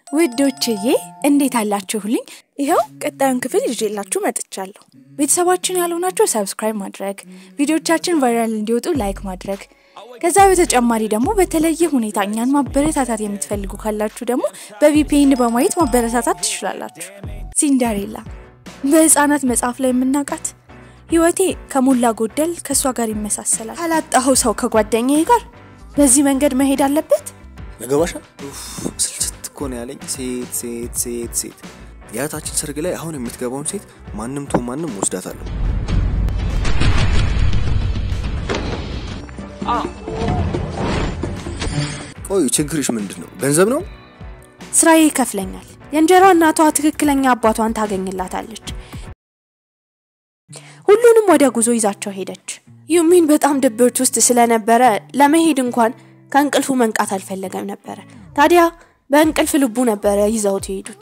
ውዶችዬ እንዴት አላችሁልኝ? ይኸው ቀጣዩን ክፍል ይዤላችሁ መጥቻለሁ። ቤተሰባችን ያልሆናችሁ ሰብስክራይብ ማድረግ፣ ቪዲዮቻችን ቫይራል እንዲወጡ ላይክ ማድረግ፣ ከዛ በተጨማሪ ደግሞ በተለየ ሁኔታ እኛን ማበረታታት የምትፈልጉ ካላችሁ ደግሞ በቪፒኤን በማየት ማበረታታት ትችላላችሁ። ሲንደሬላ በህፃናት መጽሐፍ ላይ የምናውቃት ህይወቴ ከሞላ ጎደል ከእሷ ጋር ይመሳሰላል። ካላጣኸው ሰው ከጓደኛዬ ጋር በዚህ መንገድ መሄድ አለበት። ያገባሻል? ስልችት እኮ ነው ያለኝ። ሴት ሴት ሴት ሴት የእህታችን ሰርግ ላይ አሁን የምትገባውን ሴት ማንም ቶ ማንም ወስዳታለሁ። ቆይ ችግርሽ ምንድን ነው? ገንዘብ ነው? ስራዬ ይከፍለኛል። የእንጀራ እናቷ ትክክለኛ አባቷን ታገኝላታለች። ሁሉንም ወደ ጉዞ ይዛቸው ሄደች። ዩሚን በጣም ድብርት ውስጥ ስለነበረ ለመሄድ እንኳን ከእንቅልፉ መንቃት አልፈለገም ነበረ። ታዲያ በእንቅልፍ ልቡ ነበረ ይዘውት የሄዱት።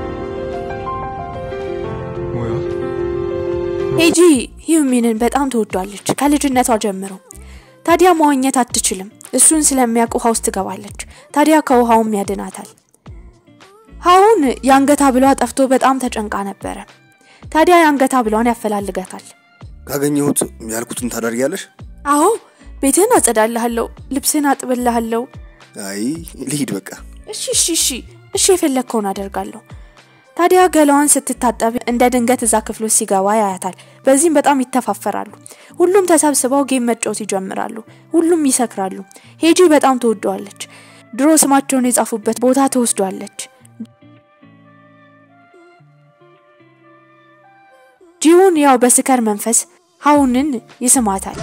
ሄጂ ዩሚንን በጣም ትወዷለች ከልጅነቷ ጀምሮ። ታዲያ መዋኘት አትችልም። እሱን ስለሚያውቅ ውሃ ውስጥ ትገባለች። ታዲያ ከውሃውም ያድናታል። አሁን የአንገት ሐብሏ ጠፍቶ በጣም ተጨንቃ ነበረ። ታዲያ የአንገት ሐብሏን ያፈላልጋታል። ካገኘሁት ያልኩትን ታደርጊያለሽ? አዎ ቤትህን አጸዳልሃለሁ፣ ልብስህን አጥብልሃለሁ። አይ ልሂድ በቃ። እሺ እሺ እሺ እሺ የፈለግከውን አደርጋለሁ። ታዲያ ገላዋን ስትታጠብ እንደ ድንገት እዛ ክፍል ውስጥ ሲገባ ያያታል። በዚህም በጣም ይተፋፈራሉ። ሁሉም ተሰብስበው ጌም መጫወት ይጀምራሉ። ሁሉም ይሰክራሉ። ሄጂ በጣም ትወደዋለች። ድሮ ስማቸውን የጻፉበት ቦታ ትወስዷለች። ጂውን ያው በስከር መንፈስ ሀውንን ይስማታል።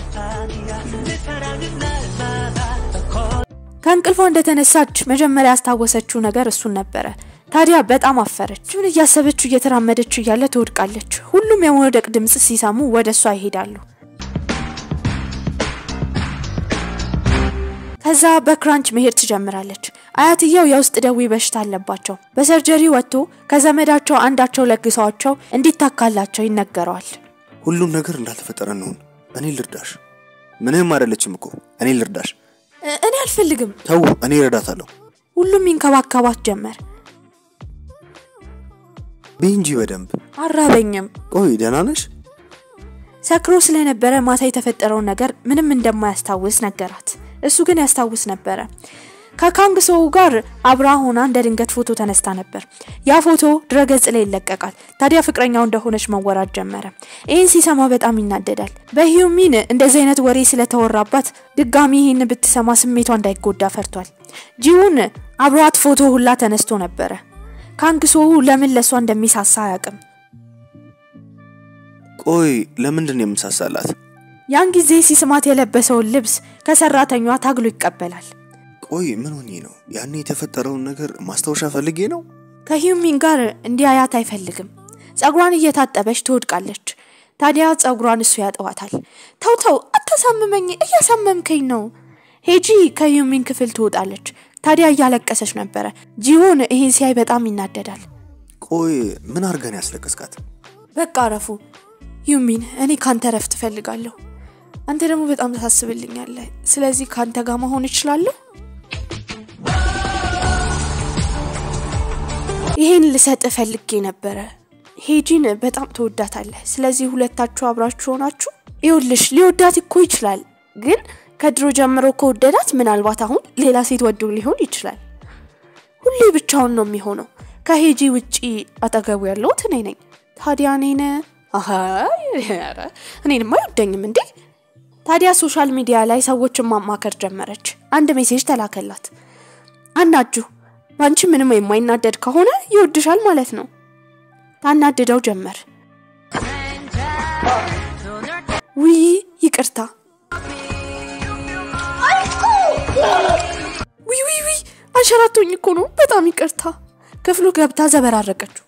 ከእንቅልፏ እንደተነሳች መጀመሪያ ያስታወሰችው ነገር እሱን ነበረ። ታዲያ በጣም አፈረች። ምን እያሰበችው እየተራመደች እያለ ትወድቃለች። ሁሉም የመውደቅ ድምፅ ሲሰሙ ወደ እሷ ይሄዳሉ። ከዛ በክራንች መሄድ ትጀምራለች። አያትየው የውስጥ ደዌ በሽታ አለባቸው። በሰርጀሪ ወጥቶ ከዘመዳቸው አንዳቸው ለግሰዋቸው እንዲታካላቸው ይነገረዋል። ሁሉም ነገር እንዳልተፈጠረ እንሁን። እኔ ልርዳሽ። ምንም አይደለችም እኮ እኔ ልርዳሽ። እ- እኔ አልፈልግም። ተው፣ እኔ እረዳታለሁ። ሁሉም ይንከባከባት ጀመር። ብይ እንጂ በደንብ። አራበኝም። ቆይ ደህና ነሽ? ሰክሮ ስለነበረ ማታ የተፈጠረውን ነገር ምንም እንደማያስታውስ ነገራት። እሱ ግን ያስታውስ ነበረ። ከካንግ ሰው ጋር አብራ ሆና እንደ ድንገት ፎቶ ተነስታ ነበር። ያ ፎቶ ድረገጽ ላይ ይለቀቃል። ታዲያ ፍቅረኛው እንደሆነች መወራት ጀመረ። ይህን ሲሰማ በጣም ይናደዳል። በሂዩሚን እንደዚህ አይነት ወሬ ስለተወራባት ድጋሚ ይህን ብትሰማ ስሜቷ እንዳይጎዳ ፈርቷል። ጂውን አብሯት ፎቶ ሁላ ተነስቶ ነበረ። ካንግ ሶው ለምን ለእሷ እንደሚሳሳ አያውቅም። ቆይ ለምንድን ነው የምሳሳላት? ያን ጊዜ ሲስማት የለበሰውን ልብስ ከሰራተኛዋ ታግሎ ይቀበላል። ቆይ ምን ሆኜ ነው? ያኔ የተፈጠረውን ነገር ማስታወሻ ፈልጌ ነው? ከሂዩሚን ጋር እንዲያያት አይፈልግም። ጸጉሯን እየታጠበች ትወድቃለች። ታዲያ ጸጉሯን እሱ ያጠዋታል። ተው ተው፣ አታሳምመኝ፣ እያሳመምከኝ ነው። ሄጂ ከሂዩሚን ክፍል ትወጣለች። ታዲያ እያለቀሰች ነበረ። ጂሆን ይህን ሲያይ በጣም ይናደዳል። ቆይ ምን አድርገን ያስለቀስካት? በቃ አረፉ። ዩሚን፣ እኔ ካንተ ረፍት እፈልጋለሁ። አንተ ደግሞ በጣም ታሳስብልኛለህ። ስለዚህ ካንተ ጋር መሆን እችላለሁ። ይሄን ልሰጥ ፈልጌ ነበረ። ሄጂን በጣም ትወዳታለህ። ስለዚህ ሁለታችሁ አብራችሁ ሆናችሁ ይኸውልሽ፣ ሊወዳት እኮ ይችላል፣ ግን ከድሮ ጀምሮ ከወደዳት ምናልባት አሁን ሌላ ሴት ወዶ ሊሆን ይችላል። ሁሌ ብቻውን ነው የሚሆነው። ከሄጂ ውጪ አጠገቡ ያለሁት እኔ ነኝ። ታዲያ እኔን አሀ ኧረ እኔንማ አይወደኝም እንዴ? ታዲያ ሶሻል ሚዲያ ላይ ሰዎችን ማማከር ጀመረች። አንድ ሜሴጅ ተላከላት። አናጁ በአንቺ ምንም የማይናደድ ከሆነ ይወድሻል ማለት ነው። ታናድደው ጀመር። ውይ ይቅርታ። ውይ ውይ ውይ አንሸራቶኝ እኮ ነው። በጣም ይቅርታ። ክፍሉ ገብታ ዘበራረቀችው።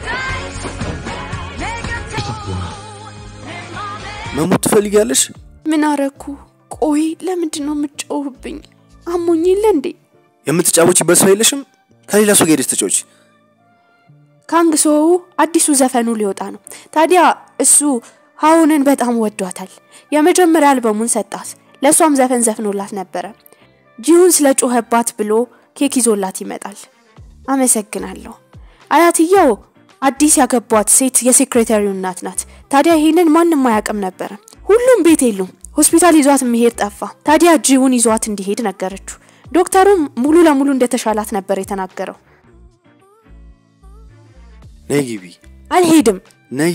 መሞት ትፈልጊያለሽ? ምን አረኩ? ቆይ ለምንድን ነው የምትጮህብኝ? አሞኝ የለ እንዴ? የምትጫወቺበት ሰው የለሽም? ከሌላ ሰው ጋር ሄደሽ ተጫወቺ። ካንግ ሶው አዲሱ ዘፈኑ ሊወጣ ነው። ታዲያ እሱ ሀውንን በጣም ወዷታል። የመጀመሪያ አልበሙን ሰጣት። ለእሷም ዘፈን ዘፍኖላት ነበረ። ጂሁን ስለ ጮኸባት ብሎ ኬክ ይዞላት ይመጣል። አመሰግናለሁ። አያትየው አዲስ ያገቧት ሴት የሴክሬታሪው እናት ናት። ታዲያ ይህንን ማንም አያውቅም ነበረ። ሁሉም ቤት የሉም። ሆስፒታል ይዟት የሚሄድ ጠፋ። ታዲያ ጂውን ይዟት እንዲሄድ ነገረችው። ዶክተሩም ሙሉ ለሙሉ እንደተሻላት ነበር የተናገረው። ነይ ግቢ፣ አልሄድም። ነይ።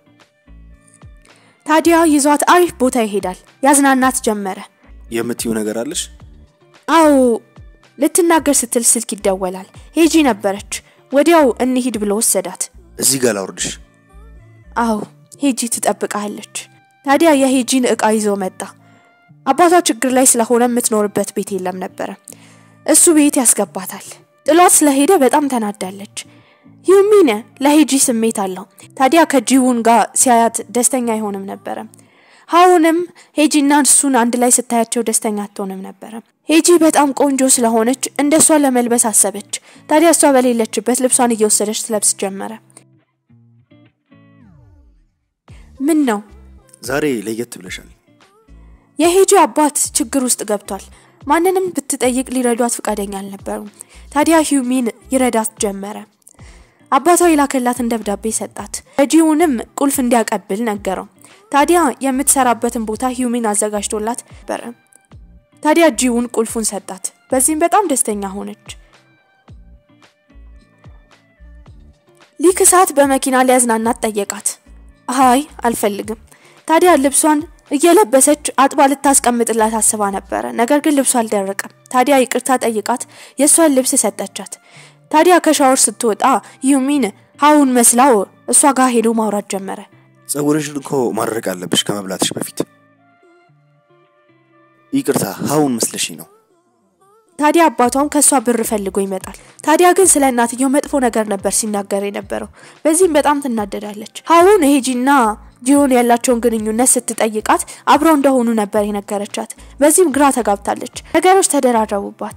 ታዲያ ይዟት አሪፍ ቦታ ይሄዳል። ያዝናናት ጀመረ። የምትዩ ነገር አለሽ? አዎ ልትናገር ስትል ስልክ ይደወላል። ሄጂ ነበረች። ወዲያው እንሂድ ብሎ ወሰዳት። እዚህ ጋር ላውርድሽ። አዎ ሄጂ ትጠብቃለች። ታዲያ የሄጂን እቃ ይዞ መጣ። አባቷ ችግር ላይ ስለሆነ የምትኖርበት ቤት የለም ነበረ። እሱ ቤት ያስገባታል። ጥሏት ስለሄደ በጣም ተናዳለች። ዩሚነ ለሄጂ ስሜት አለው። ታዲያ ከጂውን ጋር ሲያያት ደስተኛ አይሆንም ነበረ። ሀውንም ሄጂና እሱን አንድ ላይ ስታያቸው ደስተኛ አትሆንም ነበረ። ሄጂ በጣም ቆንጆ ስለሆነች እንደ እሷ ለመልበስ አሰበች። ታዲያ እሷ በሌለችበት ልብሷን እየወሰደች ትለብስ ጀመረ። ምን ነው ዛሬ ለየት ብለሻል። የሄጂ አባት ችግር ውስጥ ገብቷል። ማንንም ብትጠይቅ ሊረዷት ፈቃደኛ አልነበሩም። ታዲያ ሂዩሚን ይረዳት ጀመረ። አባቷ የላከላትን ደብዳቤ ሰጣት። ጂውንም ቁልፍ እንዲያቀብል ነገረው። ታዲያ የምትሰራበትን ቦታ ሂዩሚን አዘጋጅቶላት ነበረ። ታዲያ ጂውን ቁልፉን ሰጣት። በዚህም በጣም ደስተኛ ሆነች። ሊክሳት በመኪና ሊያዝናናት ጠየቃት። አይ አልፈልግም። ታዲያ ልብሷን እየለበሰች አጥባ ልታስቀምጥላት አስባ ነበረ። ነገር ግን ልብሷ አልደረቀም። ታዲያ ይቅርታ ጠይቃት የእሷን ልብስ ሰጠቻት። ታዲያ ከሻወር ስትወጣ ዩሚን ሀውን መስላው እሷ ጋር ሄዶ ማውራት ጀመረ። ጸጉርሽን እኮ ማድረቅ አለብሽ ከመብላትሽ በፊት። ይቅርታ ሀውን መስለሽ ነው። ታዲያ አባቷም ከእሷ ብር ፈልጎ ይመጣል። ታዲያ ግን ስለ እናትየው መጥፎ ነገር ነበር ሲናገር የነበረው። በዚህም በጣም ትናደዳለች። ሀውን ሄጂና ጂሆን ያላቸውን ግንኙነት ስትጠይቃት አብረው እንደሆኑ ነበር የነገረቻት። በዚህም ግራ ተጋብታለች። ነገሮች ተደራረቡባት።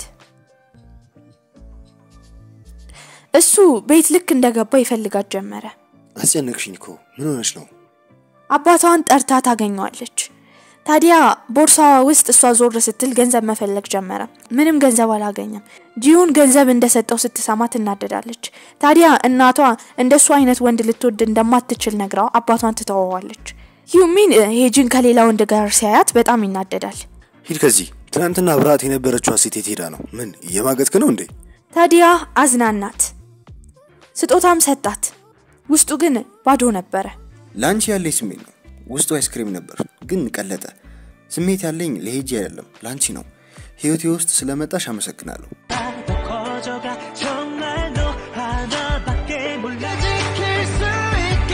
እሱ ቤት ልክ እንደገባ ይፈልጋት ጀመረ። አስጨነቅሽኝ እኮ ምን ሆነሽ ነው? አባቷን ጠርታ ታገኘዋለች። ታዲያ ቦርሳዋ ውስጥ እሷ ዞር ስትል ገንዘብ መፈለግ ጀመረ። ምንም ገንዘብ አላገኘም። ጂሁን ገንዘብ እንደሰጠው ስትሰማ ትናደዳለች። ታዲያ እናቷ እንደሱ አይነት ወንድ ልትወድ እንደማትችል ነግራው አባቷን ትተወዋለች። ዩሚን ሄጂን ከሌላ ወንድ ጋር ሲያያት በጣም ይናደዳል። ሂድ ከዚህ። ትናንትና ብርሃት የነበረችዋ ሴት የት ሄዳ ነው? ምን እየማገጥክ ነው እንዴ? ታዲያ አዝናናት፣ ስጦታም ሰጣት። ውስጡ ግን ባዶ ነበረ። ለአንቺ ያለኝ ስሜት ነው። ውስጡ አይስክሪም ነበር ግን ቀለጠ። ስሜት ያለኝ ለሄጂ አይደለም ለአንቺ ነው። ህይወቴ ውስጥ ስለመጣሽ አመሰግናለሁ። 커져가 정말 너 하나밖에 몰라 지킬 수 있게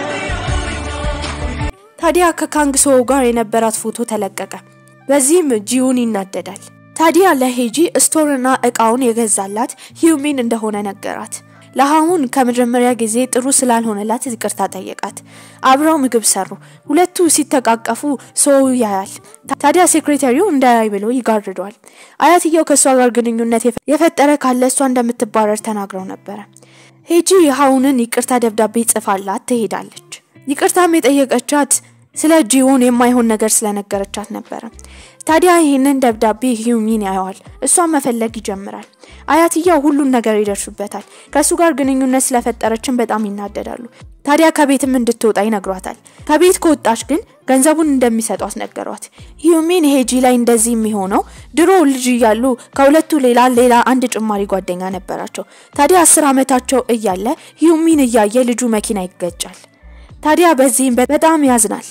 ታዲያ ከካንግሶ ጋር የነበራት ፎቶ ተለቀቀ። በዚህም ጂውን ይናደዳል። ታዲያ ለሄጂ ስቶርና እቃውን የገዛላት ሂዩሚን እንደሆነ ነገራት። ለሀሁን ከመጀመሪያ ጊዜ ጥሩ ስላልሆነላት ይቅርታ ጠየቃት። አብረው ምግብ ሰሩ። ሁለቱ ሲተቃቀፉ ሰው ያያል። ታዲያ ሴክሬታሪው እንዳያይ ብሎ ይጋርደዋል። አያትየው ከእሷ ጋር ግንኙነት የፈጠረ ካለ እሷ እንደምትባረር ተናግረው ነበረ። ሄጂ ሀውንን ይቅርታ ደብዳቤ ጽፋላት ትሄዳለች። ይቅርታም የጠየቀቻት ስለ ጂውን የማይሆን ነገር ስለነገረቻት ነበረ። ታዲያ ይህንን ደብዳቤ ሂዩሚን ያየዋል። እሷን መፈለግ ይጀምራል። አያትየው ሁሉን ነገር ይደርሱበታል። ከእሱ ጋር ግንኙነት ስለፈጠረችን በጣም ይናደዳሉ። ታዲያ ከቤትም እንድትወጣ ይነግሯታል። ከቤት ከወጣች ግን ገንዘቡን እንደሚሰጧት ነገሯት። ሂዩሚን ሄጂ ላይ እንደዚህ የሚሆነው ድሮ ልጅ እያሉ ከሁለቱ ሌላ ሌላ አንድ ጭማሪ ጓደኛ ነበራቸው። ታዲያ አስር ዓመታቸው እያለ ሂዩሚን እያየ ልጁ መኪና ይገጫል። ታዲያ በዚህም በጣም ያዝናል።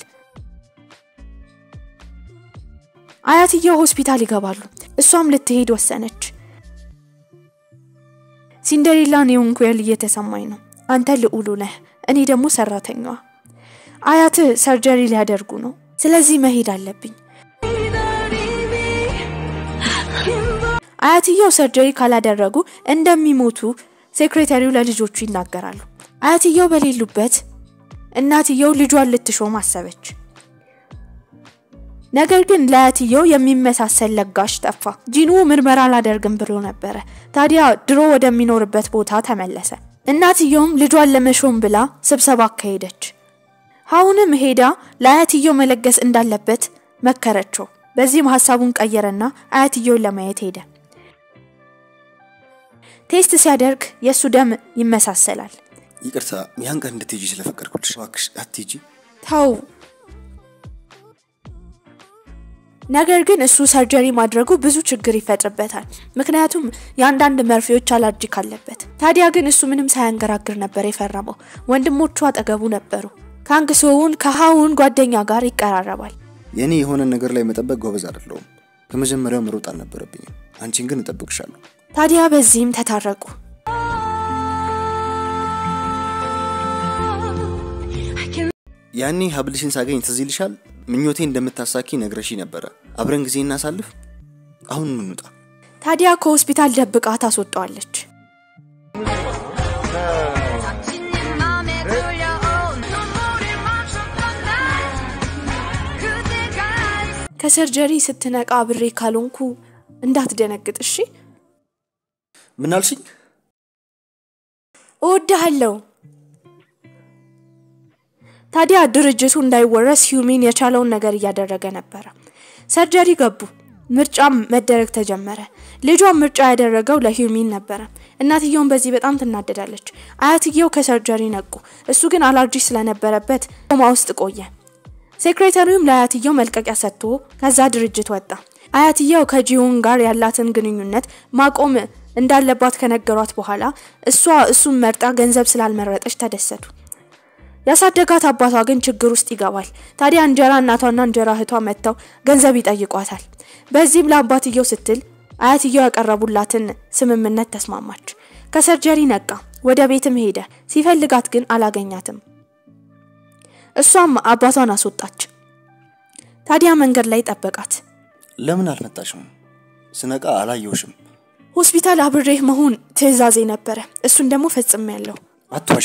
አያትየው ሆስፒታል ይገባሉ። እሷም ልትሄድ ወሰነች። ሲንደሬላ ኒውንኩዌል እየተሰማኝ ነው። አንተ ልዑሉ ነህ፣ እኔ ደግሞ ሰራተኛዋ። አያት ሰርጀሪ ሊያደርጉ ነው። ስለዚህ መሄድ አለብኝ። አያትየው ሰርጀሪ ካላደረጉ እንደሚሞቱ ሴክሬታሪው ለልጆቹ ይናገራሉ። አያትየው በሌሉበት እናትየው ልጇን ልትሾም አሰበች። ነገር ግን ለአያትየው የሚመሳሰል ለጋሽ ጠፋ። ጂኑ ምርመራ አላደርግም ብሎ ነበረ። ታዲያ ድሮ ወደሚኖርበት ቦታ ተመለሰ። እናትየውም ልጇን ለመሾም ብላ ስብሰባ አካሄደች። አሁንም ሄዳ ለአያትየው መለገስ እንዳለበት መከረችው። በዚህም ሀሳቡን ቀየረና አያትየውን ለማየት ሄደ። ቴስት ሲያደርግ የእሱ ደም ይመሳሰላል። ይቅርታ ያን ቀን እንድትሄጂ ስለፈቀድኩልሽ እባክሽ አትሄጂ። ተው። ነገር ግን እሱ ሰርጀሪ ማድረጉ ብዙ ችግር ይፈጥርበታል። ምክንያቱም የአንዳንድ መርፌዎች አላርጂክ አለበት። ታዲያ ግን እሱ ምንም ሳያንገራግር ነበር የፈረመው። ወንድሞቹ አጠገቡ ነበሩ። ካንግ ሶውን ከሃውን ጓደኛ ጋር ይቀራረባል። የእኔ የሆነ ነገር ላይ መጠበቅ ጎበዝ አይደለሁም። ከመጀመሪያው መሮጥ አልነበረብኝም። አንቺን ግን እጠብቅሻለሁ። ታዲያ በዚህም ተታረቁ። ያኔ ሀብልሽን ሳገኝ ትዝ ይልሻል? ምኞቴ እንደምታሳኪ ነግረሺ ነበረ። አብረን ጊዜ እናሳልፍ። አሁን እንውጣ። ታዲያ ከሆስፒታል ደብቃ ታስወጣዋለች። 지닌 맘에 끌려온 눈물이 멈췄던 날 그대가 ከሰርጀሪ ስትነቃ አብሬ ካልሆንኩ እንዳትደነግጥ እሺ። ምን አልሽኝ? እወድሃለሁ። ታዲያ ድርጅቱ እንዳይወረስ ሂዩሚን የቻለውን ነገር እያደረገ ነበረ። ሰርጀሪ ገቡ። ምርጫም መደረግ ተጀመረ። ልጇን ምርጫ ያደረገው ለሂዩሚን ነበረ። እናትየውን በዚህ በጣም ትናደዳለች። አያትየው ከሰርጀሪ ነቁ። እሱ ግን አላርጂ ስለነበረበት ኮማ ውስጥ ቆየ። ሴክሬታሪውም ለአያትየው መልቀቂያ ሰጥቶ ከዛ ድርጅት ወጣ። አያትየው ከጂዮን ጋር ያላትን ግንኙነት ማቆም እንዳለባት ከነገሯት በኋላ እሷ እሱን መርጣ ገንዘብ ስላልመረጠች ተደሰቱ። ያሳደጋት አባቷ ግን ችግር ውስጥ ይገባል። ታዲያ እንጀራ እናቷና እንጀራ እህቷ መጥተው ገንዘብ ይጠይቋታል። በዚህም ለአባትየው ስትል አያትየው ያቀረቡላትን ስምምነት ተስማማች። ከሰርጀሪ ነቃ፣ ወደ ቤትም ሄደ። ሲፈልጋት ግን አላገኛትም። እሷም አባቷን አስወጣች። ታዲያ መንገድ ላይ ጠበቃት። ለምን አልመጣሽም? ስነቃ አላየውሽም። ሆስፒታል አብሬህ መሆን ትዕዛዜ ነበረ። እሱን ደግሞ ፈጽሜያለሁ። አትዋሺ።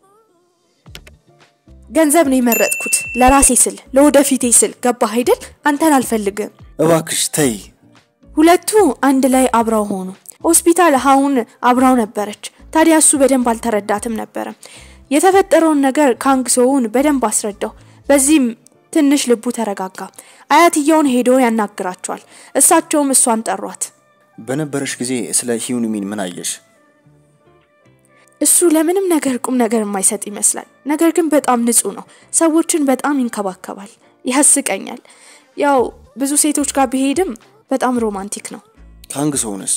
ገንዘብ ነው የመረጥኩት ለራሴ ስል ለወደፊቴ ስል ገባህ አይደል? አንተን አልፈልግም። እባክሽ ተይ። ሁለቱ አንድ ላይ አብረው ሆኑ። ሆስፒታል ሀውን አብራው ነበረች። ታዲያ እሱ በደንብ አልተረዳትም ነበረ። የተፈጠረውን ነገር ካንግሶውን በደንብ አስረዳው። በዚህም ትንሽ ልቡ ተረጋጋ። አያትየውን ሄዶ ያናግራቸዋል። እሳቸውም እሷን ጠሯት። በነበረሽ ጊዜ ስለ ሂዩንሚን ምን አየሽ? እሱ ለምንም ነገር ቁም ነገር የማይሰጥ ይመስላል። ነገር ግን በጣም ንጹህ ነው። ሰዎችን በጣም ይንከባከባል። ያስቀኛል። ያው ብዙ ሴቶች ጋር ቢሄድም በጣም ሮማንቲክ ነው። ካንግ ሰውንስ?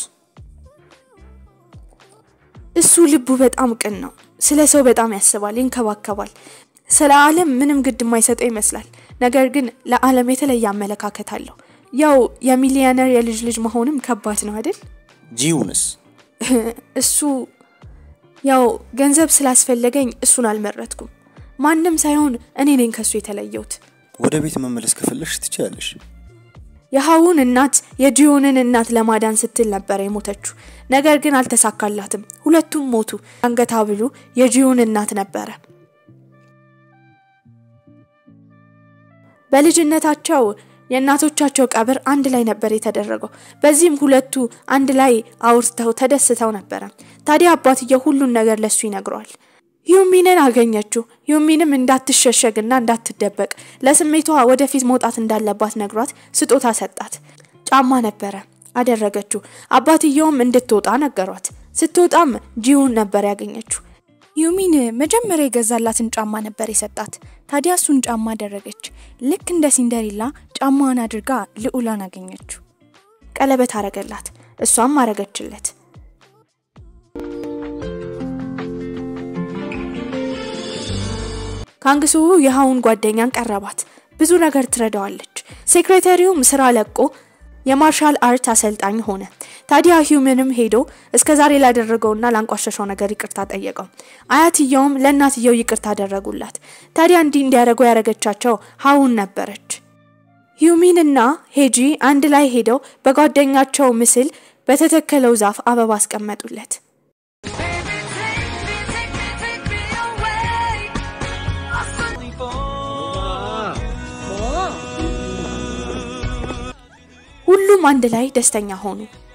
እሱ ልቡ በጣም ቅን ነው። ስለ ሰው በጣም ያስባል፣ ይንከባከባል። ስለ ዓለም ምንም ግድ የማይሰጠው ይመስላል። ነገር ግን ለዓለም የተለየ አመለካከት አለው። ያው የሚሊዮነር የልጅ ልጅ መሆንም ከባድ ነው አይደል? ጂውንስ? እሱ ያው ገንዘብ ስላስፈለገኝ እሱን አልመረጥኩም። ማንም ሳይሆን እኔ ነኝ ከሱ የተለየሁት። ወደ ቤት መመለስ ከፈለሽ ትችያለሽ። የሀውን እናት የጂዮንን እናት ለማዳን ስትል ነበር የሞተችው። ነገር ግን አልተሳካላትም። ሁለቱም ሞቱ። አንገት ሐብሉ የጂዮን እናት ነበረ። በልጅነታቸው የእናቶቻቸው ቀብር አንድ ላይ ነበር የተደረገው። በዚህም ሁለቱ አንድ ላይ አውርተው ተደስተው ነበረ። ታዲያ አባትየው ሁሉን ነገር ለሱ ይነግረዋል። ዩሚንን አገኘችው። ዩሚንም እንዳትሸሸግና እንዳትደበቅ ለስሜቷ ወደፊት መውጣት እንዳለባት ነግሯት ስጦታ ሰጣት። ጫማ ነበረ አደረገችው። አባትየውም እንድትወጣ ነገሯት። ስትወጣም ጂውን ነበር ያገኘችው። ዩሚን መጀመሪያ የገዛላትን ጫማ ነበር የሰጣት። ታዲያ እሱን ጫማ አደረገች። ልክ እንደ ሲንደሪላ ጫማዋን አድርጋ ልዑላን አገኘችው። ቀለበት አረገላት፣ እሷም አረገችለት። ካንግሱ የሀውን ጓደኛን ቀረባት። ብዙ ነገር ትረዳዋለች። ሴክሬታሪውም ስራ ለቆ የማርሻል አርት አሰልጣኝ ሆነ። ታዲያ ሂውምንም ሄዶ እስከ ዛሬ ላደረገውና ላንቋሸሸው ነገር ይቅርታ ጠየቀው። አያትየውም ለእናትየው ይቅርታ አደረጉላት። ታዲያ እንዲህ እንዲያደርጉ ያደረገቻቸው ሀውን ነበረች። ሂዩሚንና ሄጂ አንድ ላይ ሄደው በጓደኛቸው ምስል በተተከለው ዛፍ አበባ አስቀመጡለት። Baby, take me, take me, take me away. ሁሉም አንድ ላይ ደስተኛ ሆኑ።